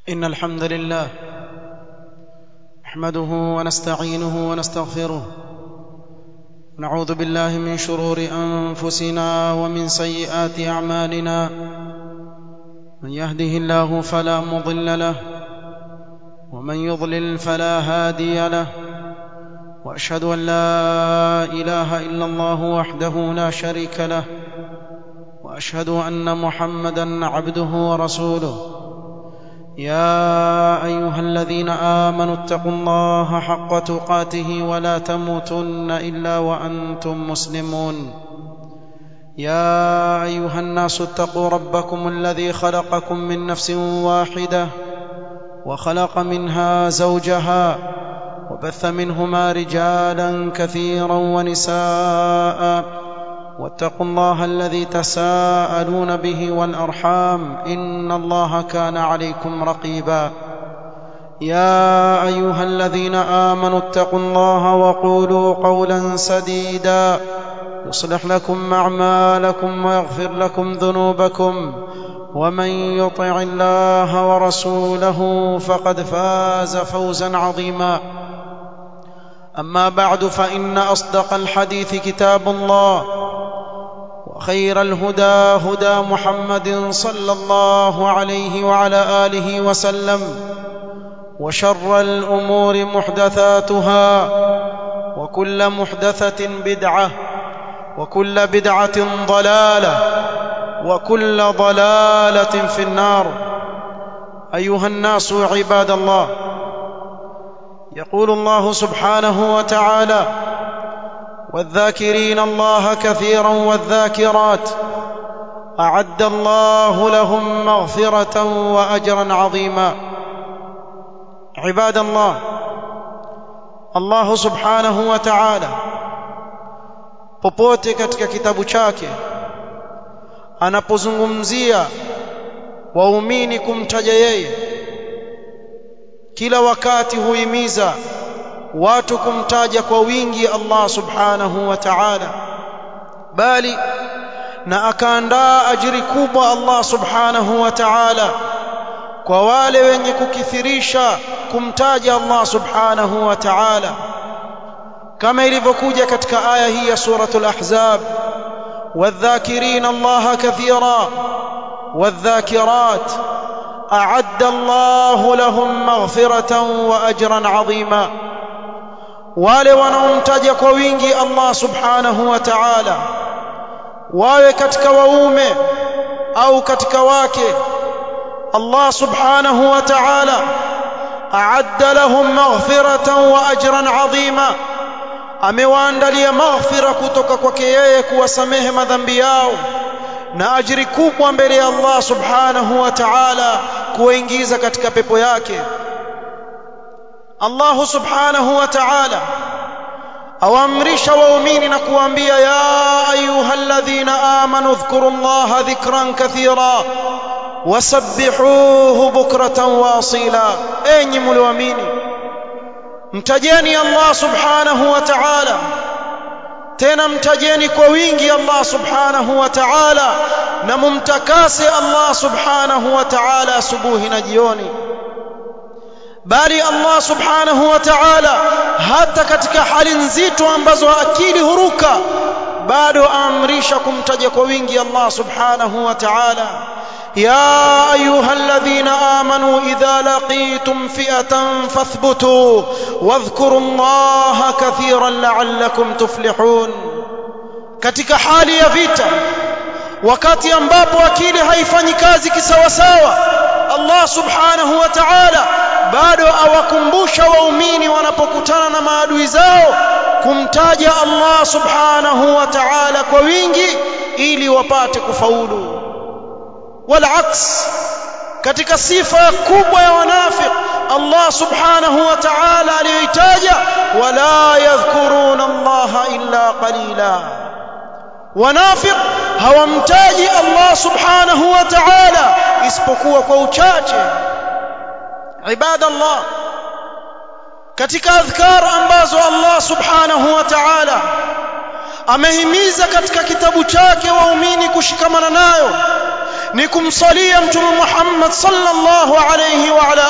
إن الحمد لله نحمده ونستعينه ونستغفره نعوذ بالله من شرور أنفسنا ومن سيئات أعمالنا من يهده الله فلا مضل له ومن يضلل فلا هادي له واشهد ان لا اله الا الله وحده لا شريك له واشهد ان محمدا عبده ورسوله يا ايها الذين امنوا اتقوا الله حق تقاته ولا تموتن الا وانتم مسلمون يا ايها الناس اتقوا ربكم الذي خلقكم من نفس واحده وخلق منها زوجها وبث منهما رجالا كثيرا ونساء واتقوا الله الذي تساءلون به والارحام ان الله كان عليكم رقيبا يا ايها الذين امنوا اتقوا الله وقولوا قولا سديدا يصلح لكم اعمالكم ويغفر لكم ذنوبكم ومن يطع الله ورسوله فقد فاز فوزا عظيما اما بعد فان اصدق الحديث كتاب الله وخير الهدى هدى محمد صلى الله عليه وعلى اله وسلم وشر الامور محدثاتها وكل محدثه بدعه وكل بدعه ضلاله وكل ضلاله في النار ايها الناس عباد الله يقول الله سبحانه وتعالى والذاكرين الله كثيرا والذاكرات اعد الله لهم مغفره واجرا عظيما عباد الله الله سبحanahu wa ta'ala popote katika kitabu chake anapozungumzia waumini kumtaja yeye kila wakati huimiza watu kumtaja kwa wingi Allah subhanahu wa ta'ala bali na akaandaa ajiri kubwa Allah subhanahu wa ta'ala kwa wale wenye kukithirisha kumtaja Allah subhanahu wa ta'ala kama ilivyokuja katika aya hii ya suratul ahzab والذاكرين الله كثيرا والذاكرات اعد الله لهم مغفرة واجرا عظيما wale wanaomtaja kwa wingi Allah subhanahu wa ta'ala wawe katika waume au katika wake Allah subhanahu wa ta'ala a'adda lahum maghfiratan wa ajran 'azima amewaandalia maghfira kutoka kwake yeye kuwasamehe madhambi yao na ajiri kubwa mbele ya Allah subhanahu wa ta'ala kuwaingiza katika pepo yake Allah subhanahu wa ta'ala awaamrisha waumini na kuambia ya ayyuhalladhina amanu dhkurullaha dhikran kathira wasabbihuhu bukratan wa asila enyi mlioamini mtajeni Allah subhanahu wa ta'ala tena mtajeni kwa wingi Allah subhanahu wa ta'ala na mumtakase Allah subhanahu wa ta'ala asubuhi na jioni bali Allah subhanahu wa ta'ala hata katika hali nzito ambazo akili huruka bado aamrisha kumtaja kwa wingi Allah subhanahu wa ta'ala يا ايها الذين امنوا اذا لقيتم فئه فاثبتوا واذكروا الله كثيرا لعلكم تفلحون katika hali ya vita wakati ambapo akili haifanyi kazi kisawasawa Allah subhanahu wa ta'ala bado awakumbusha waumini wanapokutana na maadui zao kumtaja Allah subhanahu wa ta'ala kwa wingi ili wapate kufaulu والعكس katika sifa kubwa ya wanafiq Allah subhanahu wa ta'ala aliyoitaja wala yadhkuruna Allah illa qalila wanafiq hawamtaji Allah subhanahu wa ta'ala isipokuwa kwa uchache ibadallah katika adhkar ambazo Allah subhanahu wa ta'ala amehimiza katika kitabu chake waumini kushikamana nayo ni kumsalia mtume Muhammad sallallahu alayhi wa ala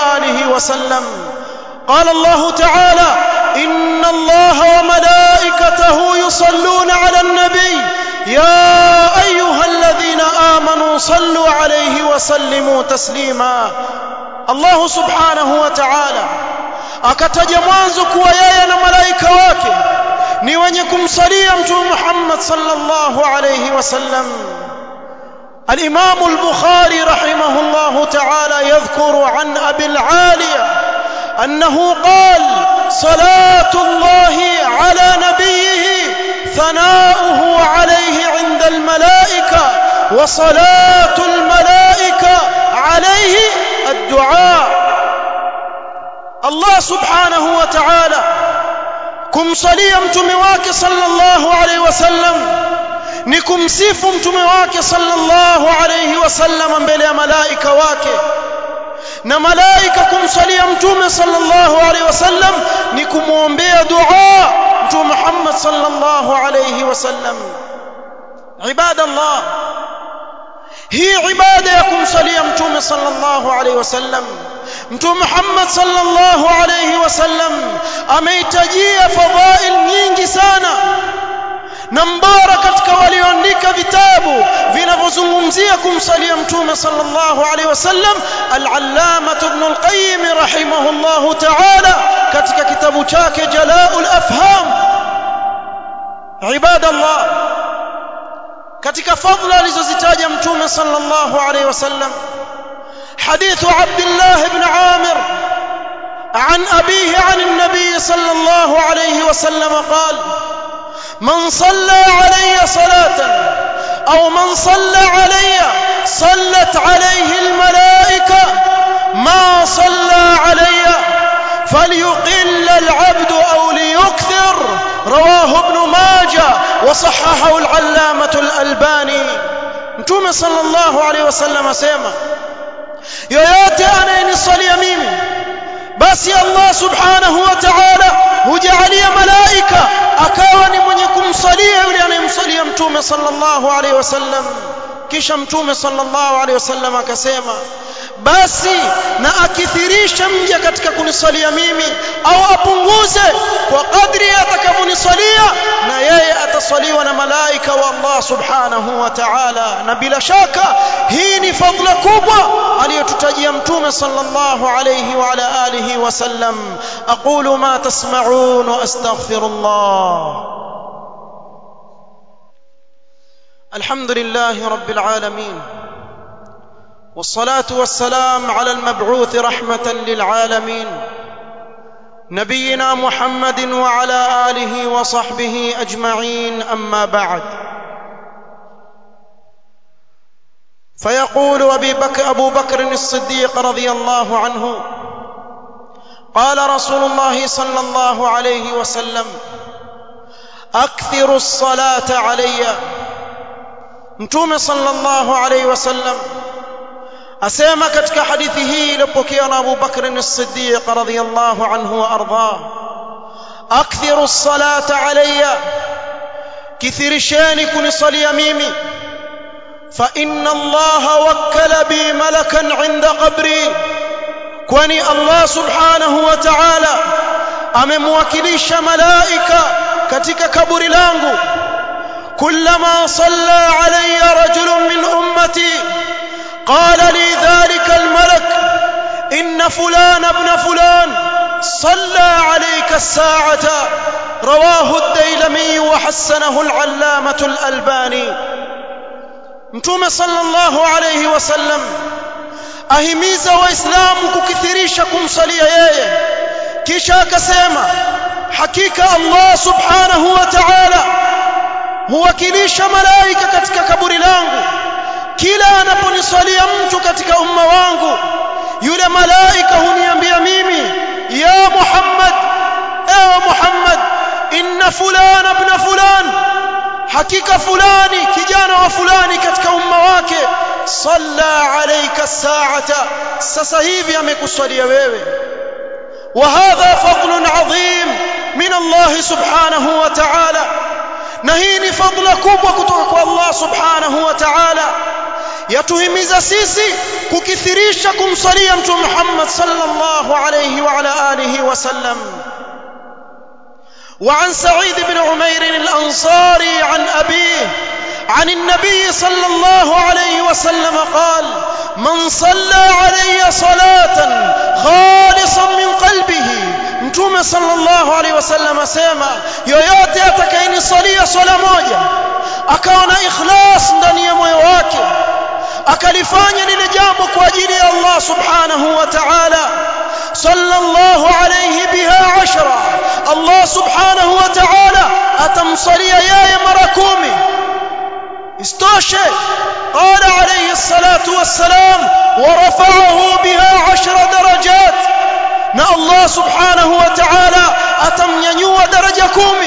وسلم قال الله تعالى ان الله وملائكته يصلون على النبي يا ايها الذين امنوا صلوا عليه وسلموا تسليما الله سبحانه وتعالى akataja mwanzo kuwa yeye na malaika wake ni wenye kumsalia mtume Muhammad sallallahu alayhi wasallam الإمام البخاري رحمه الله تعالى يذكر عن أبي العالية أنه قال صلاة الله على نبيه ثناؤه عليه عند الملائكة وصلاة الملائكة عليه الدعاء الله سبحانه وتعالى كم صلي متمواك صلى الله عليه وسلم ni kumsifu mtume wake sallallahu alayhi wasallam mbele ya malaika wake na malaika kumsalia mtume sallallahu alayhi wasallam ni kumwombea dua mtume Muhammad sallallahu alayhi wasallam ibadallah hii ibada ya kumsalia mtume sallallahu alayhi wasallam mtume Muhammad sallallahu alayhi wasallam ameitajia fadhail nyingi sana na mbora katika walioandika vitabu vinavyozungumzia kumsalia mtume sallallahu alaihi wasallam al-allama ibn al-qayyim rahimahullah ta'ala katika kitabu chake jalaul afham ibadallah katika fadhila alizozitaja mtume sallallahu alaihi wasallam حديث عبد الله بن عامر عن أبيه عن النبي صلى الله عليه وسلم قال من صلى علي صلاة أو من صلى علي صلت عليه الملائكة ما صلى علي فليقل العبد أو ليكثر رواه ابن ماجه وصححه العلامة الألباني متوم صلى الله عليه وسلم سيما yoyote anayenisalia mimi basi Allah subhanahu wa ta'ala hujalia malaika akawa ni mwenye kumsalia yule anayemsalia mtume sallallahu alaihi wasallam kisha mtume sallallahu alaihi wasallam akasema basi na akithirisha mja katika kunisalia mimi au apunguze kwa kadri atakavyonisalia na yeye atasaliwa na malaika wa Allah subhanahu wa ta'ala na bila shaka hii ni fadhila kubwa aliyotutajia mtume sallallahu alayhi wa ala alihi wasallam aqulu ma tasma'un wa astaghfirullah alhamdulillahi rabbil alamin والصلاه والسلام على المبعوث رحمه للعالمين نبينا محمد وعلى اله وصحبه اجمعين اما بعد فيقول أبي بكر أبو بكر الصديق رضي الله عنه قال رسول الله صلى الله عليه وسلم أكثر الصلاة علي متوم صلى الله عليه وسلم أسيما كتك حديثه لبكينا أبو بكر الصديق رضي الله عنه وأرضاه أكثر الصلاة علي كثير شانك نصلي ميمي فإن الله وكل بي ملكا عند قبري kwani Allah subhanahu wa ta'ala amemwakilisha malaika katika kaburi langu kullama salla alayya rajulun min ummati qala li dhalika almalak inna fulan ibn fulan salla alayka as-sa'ata rawahu ad-dailami wa hassanahu al-allamah al-albani mtume sallallahu alayhi wasallam ahimiza waislamu kukithirisha kumsalia yeye kisha akasema hakika Allah subhanahu wa ta'ala huwakilisha malaika katika kaburi langu kila anaponisalia mtu katika umma wangu yule malaika huniambia mimi ya Muhammad ewe Muhammad inna fulana ibn fulan hakika fulani kijana wa fulani katika umma wake salla alayka saata sasa hivi amekusalia wewe wa hadha fadlun adhim min Allah subhanahu wa ta'ala na hii ni fadla kubwa kutoka kwa Allah subhanahu wa ta'ala yatuhimiza sisi kukithirisha kumsalia mtume Muhammad sallallahu alayhi wa ala alihi wasallam وعن سعيد بن عمير الأنصاري عن أبيه عن النبي صلى الله عليه وسلم قال من صلى علي صلاة خالصا من قلبه mtume sallallahu alaihi wasallam asema yoyote atakayenisalia swala moja akawa na ikhlas ndani ya moyo wake akalifanya lile jambo kwa ajili ya Allah subhanahu wa ta'ala sallallahu alayhi biha ashra Allah subhanahu wa ta'ala atamsalia yeye mara kumi istoshe قال عليه الصلاة والسلام ورفعه بها عشر درجات na Allah subhanahu wa ta'ala atamnyanyua daraja kumi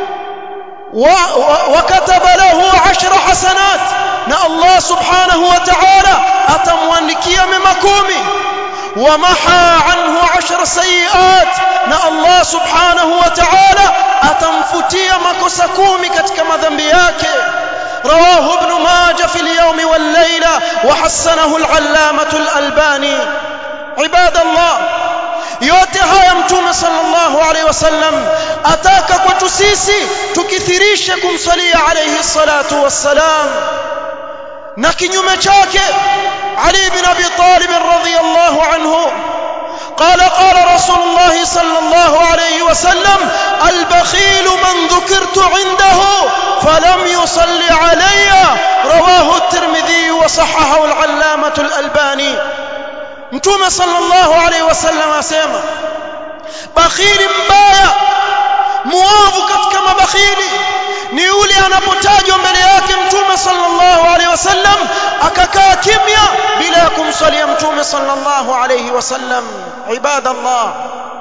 وكتب له عشر حسنات na Allah subhanahu wa ta'ala atamwandikia mema kumi ومحى عنه عشر سيئات na Allah subhanahu wa ta'ala atamfutia makosa kumi katika madhambi yake رواه ابن ماجه في اليوم والليلة وحسنه العلامة الألباني عباد الله yote haya mtume sallallahu alaihi wasallam ataka kwetu sisi tukithirishe kumsalia alayhi salatu wassalam na kinyume chake ali ibn abi talib radhiyallahu anhu قال قال رسول الله صلى الله عليه وسلم البخيل من ذكرت عنده فلم يصل علي رواه الترمذي وصححه العلامة الألباني mtume sallallahu alaihi wasallam asema bakhili mbaya muovu katika mabakhili ni yule anapotajwa mbele yake mtume sallallahu alaihi wasallam akakaa kimya bila ya kumsalia mtume sallallahu alaihi wasallam ibadallah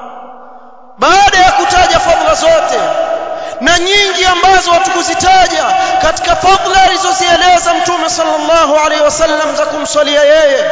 baada ya kutaja fadhila zote na nyingi ambazo hatukuzitaja katika fadhila alizozieleza mtume sallallahu alaihi wasallam za kumsalia yeye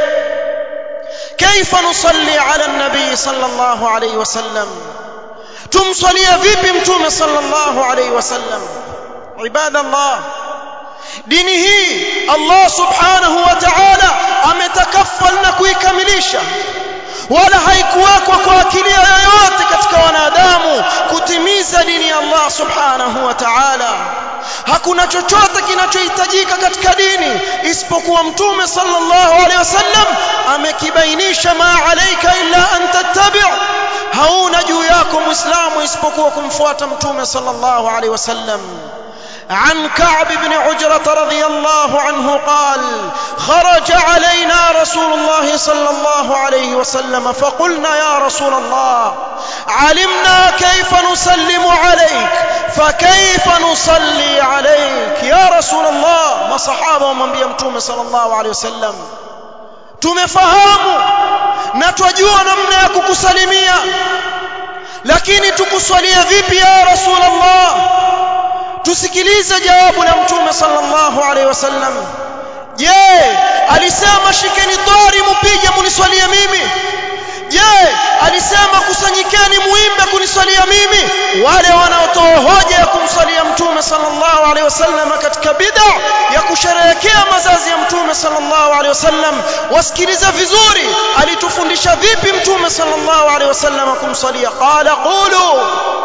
كيف نصلي على النبي صلى الله عليه وسلم تمصلي vipi mtume صلى الله عليه وسلم عباد الله dini hii Allah subhanahu wa ta'ala ametakaffal na kuikamilisha wala haikuwekwa kwa akili yoyote katika wanadamu kutimiza dini ya Allah subhanahu wa ta'ala hakuna chochote kinachohitajika katika dini isipokuwa mtume sallallahu alaihi wasallam amekibainisha ma alayka illa an tattabi' hauna juu yako muislamu isipokuwa kumfuata mtume sallallahu alaihi wasallam عن كعب بن عجرة رضي الله عنه قال خرج علينا رسول الله صلى الله عليه وسلم فقلنا يا رسول الله علمنا كيف نسلم عليك فكيف نصلي عليك يا رسول الله ما صحابة ومن بيمتوم صلى الله عليه وسلم tumefahamu na twajua namna ya kukusalimia lakini tukusalia vipi ya rasulullah tusikilize jawabu la mtume sallallahu alaihi wasallam je alisema shikeni dhari mpige muniswalie mimi je alisema kusanyikeni muimbe kuniswalia mimi wale wanaotoa hoja ya kumswalia mtume sallallahu alaihi wasallam katika bid'a ya kusherehekea mazazi ya mtume sallallahu alaihi wasallam wasikilize vizuri alitufundisha vipi mtume sallallahu alaihi wasallam kumswalia qala qulu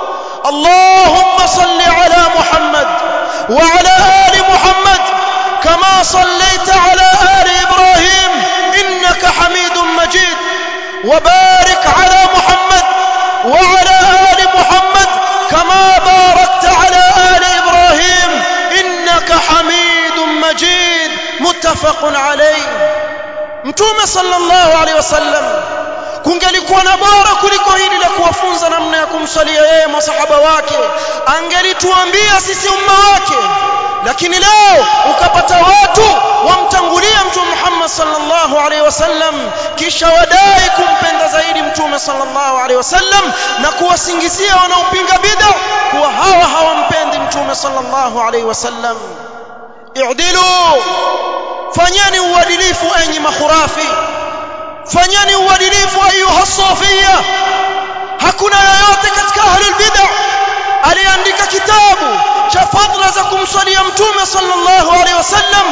اللهم صل على محمد وعلى آل محمد كما صليت على آل إبراهيم إنك حميد مجيد وبارك على محمد وعلى آل محمد كما باركت على آل إبراهيم إنك حميد مجيد متفق عليه متوم صلى الله عليه وسلم kungelikuwa na bora kuliko hili la kuwafunza namna ya kumsalia yeye masahaba wake angelituambia sisi umma wake lakini leo ukapata watu wamtangulia mtume Muhammad sallallahu alaihi wasallam kisha wadai kumpenda zaidi mtume sallallahu alaihi wasallam na kuwasingizia wanaopinga bid'a kuwa hawa hawampendi mtume sallallahu alaihi wasallam i'dilu fanyeni uadilifu enyi makhurafi fanyeni uadilifu ayuha safia hakuna yoyote katika ahlul bid'ah aliandika kitabu cha fadla za kumswalia mtume sallallahu alaihi wasallam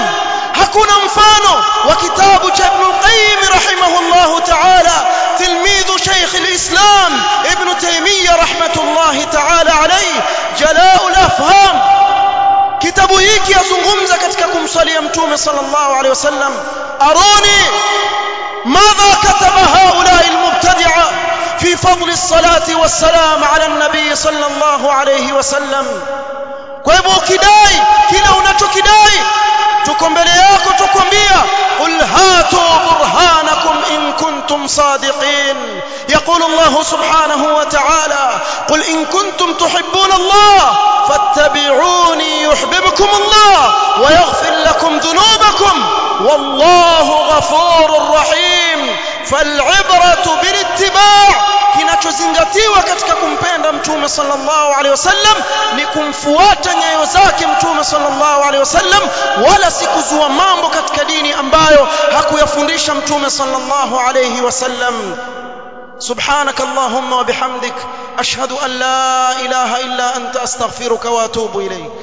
hakuna mfano wa kitabu cha Ibn al-Qayyim rahimahullah ta'ala tilmidhu Sheikh al-Islam Ibn Taymiyyah rahmatullah ta'ala alayhi Jala'ul Afham kitabu hiki yazungumza katika kumswalia mtume sallallahu alayhi wasallam aroni ماذا كتب هؤلاء المبتدعه في فضل الصلاه والسلام على النبي صلى الله عليه وسلم kwa hivyo ukidai kile unachokidai tuko mbele yako tukwambia qul hatu burhanakum in kuntum sadiqin يقول الله سبحانه وتعالى قل إن كنتم تحبون الله فاتبعوني يحببكم الله ويغفر لكم ذنوبكم والله غفور رحيم فالعبرة بالاتباع kinachozingatiwa katika kumpenda mtume sallallahu alaihi wasallam ni kumfuata nyayo zake mtume sallallahu alaihi wasallam wala si kuzua mambo katika dini ambayo hakuyafundisha mtume sallallahu alaihi wasallam سبحانك اللهم وبحمدك اشهد ان لا اله الا انت استغفرك واتوب اليك